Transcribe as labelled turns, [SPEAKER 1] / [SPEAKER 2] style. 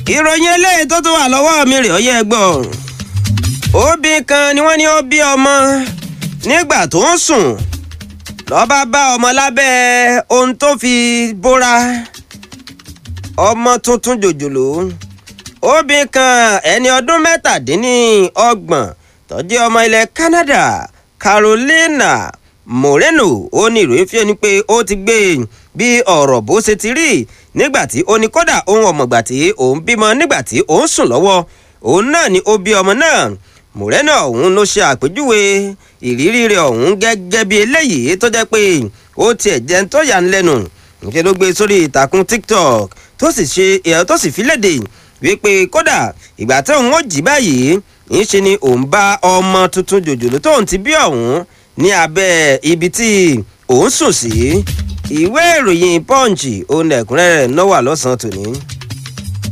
[SPEAKER 1] ìròyìn eléyìí tó tún wà lọ́wọ́ mi rè ó yẹ gbọ́ òbí kan ni wọ́n ní ó bí ọmọ nígbà tó ń sùn lọ́ba bá ọmọ lábẹ́ ohun tó fi bóra ọmọ tuntun jòjòló òbí kan ẹni ọdún mẹ́tàdínníọgbọ̀n tó jẹ́ ọmọ ilẹ̀ Canada Carolina Moreno ó ní ìròyìn fi ẹni pé ó ti gbé bí ọ̀rọ̀ bó ṣe ti rí nígbà tí ó ní kódà ohun ọ̀mọ̀gbà tí òun bímọ nígbà tí òun sùn lọ́wọ́ òun náà ni ó bí ọmọ náà Moreno ọ̀hún ló ṣe àpèjúwe ìrírí rẹ̀ ọ̀hún gẹ́gẹ́ bí eléyìí tó jẹ́ pé ó tiẹ̀ jẹ́ ń tó yà ń lẹ́nu níṣẹ́ ló gbé sórí ìtàkùn TikTok tó sì ṣe ẹ̀ tó sì fi léde wípé kódà ìgbà tí òun ó jí báyìí ńṣe ni òun bá ọmọ tuntun jòjòló tóun ti bí ọ̀hún ní abẹ́ ibi tí òun sùn sí ìwé ìròyìn Punch òun ẹ̀kúnrẹ́rẹ́ náà wà lọ́sàn-án tòní.